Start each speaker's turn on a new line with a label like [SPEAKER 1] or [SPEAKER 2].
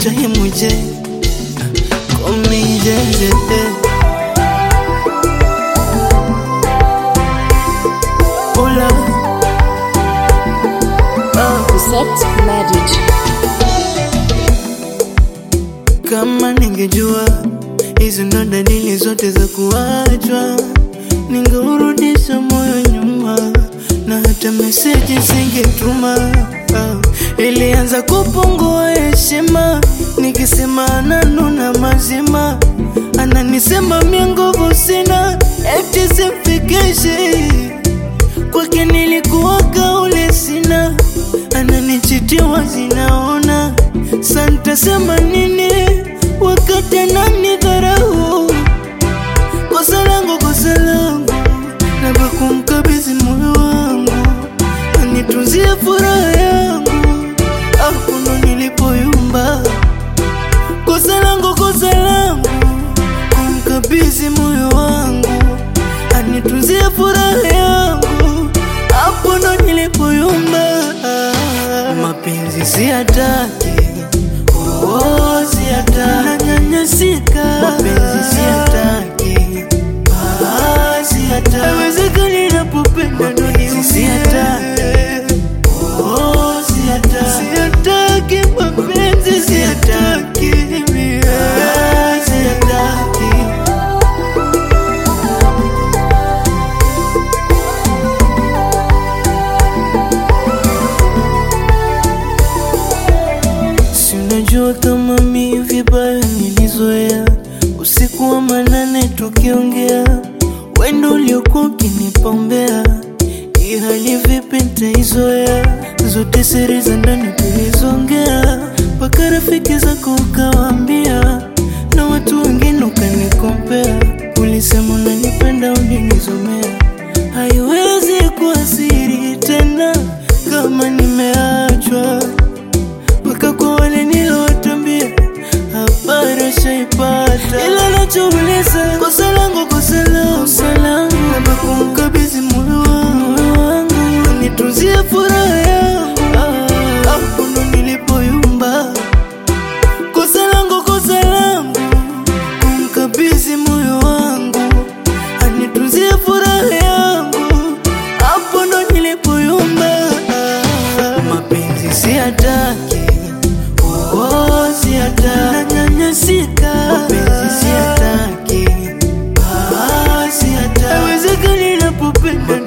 [SPEAKER 1] time J Call me JJ Hola ah.
[SPEAKER 2] Set Marriage.
[SPEAKER 1] Kama ningejua hizo ndo dalili zote za kuachwa, ningeurudisha moyo nyuma na hata meseji singetuma. Ah, ilianza kupungua heshima, nikisema ananuna mazima, ananisema mia nguvu sina, eti simfikishi kwake nilikuwa kaule sina, ananichitiwa zinaona, santasema nini wakati ananidharau? Kosa langu, kosa langu, naba kumkabidhi moyo wangu, anitunzie furaha yangu, hapo ndo nilipoyumba. Kosa langu, kosa langu, kumkabidhi moyo wangu, anitunzie furaha yangu, hapo ndo nilipoyumba. Mapenzi siyataki, oh, siyataki, nanyanyasika. Mapenzi siyataki, ah, siyataki, haiwezekani napopenda ndo niumie. Siyataki, oh, siyataki, siyataki mapenzi, siyataki, ah, siyataki. Si unajua kama mi vibaya nilizoea usiku wa manane tukiongea, wendo uliokuwa ukinipombea, hii hali vipi nitaizoea? Zote siri za ndani tulizongea, mpaka rafiki zako ukawaambia, na watu wengine ukanikompea. Ulisema unanipenda, ulinizomea, haiwezi kuwa siri tena kama nimeachwa mpaka kwa wale nilowatambia habari shaipata, ila nachouliza kosa langu, kosa langu, kosa langu, labda kumkabidhi moyo wangu, moyo wangu, nitunzie furaha yangu, hapo ndo nilipoyumba. Kosa langu, kosa langu, kumkabidhi moyo wangu, anitunzie furaha yangu, hapo ndo nilipoyumba. Mapenzi siyataki, oh, siyataki, nanyanyasika. Mapenzi siyataki, ah, siyataki, haiwezekani napopenda